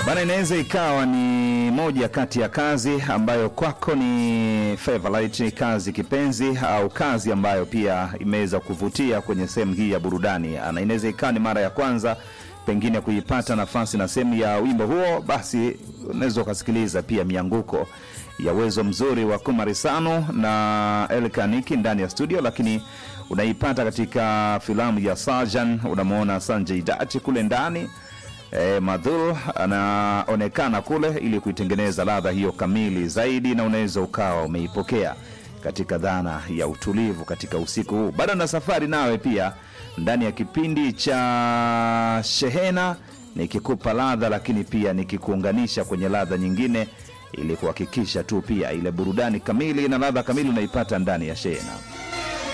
Bana, inaweza ikawa ni moja kati ya kazi ambayo kwako ni favorite, kazi kipenzi, au kazi ambayo pia imeweza kuvutia kwenye sehemu hii ya burudani, na inaweza ikawa ni mara ya kwanza pengine kuipata nafasi na sehemu ya wimbo huo, basi unaweza ukasikiliza pia mianguko ya uwezo mzuri wa Kumarisano na Elkaniki ndani ya studio, lakini unaipata katika filamu ya Sajan. Unamwona Sanjay Dati kule ndani E, Madhur anaonekana kule ili kuitengeneza ladha hiyo kamili zaidi, na unaweza ukawa umeipokea katika dhana ya utulivu katika usiku huu. Bado na safari nawe pia ndani ya kipindi cha Shehena, nikikupa ladha, lakini pia nikikuunganisha kwenye ladha nyingine, ili kuhakikisha tu pia ile burudani kamili na ladha kamili unaipata ndani ya Shehena.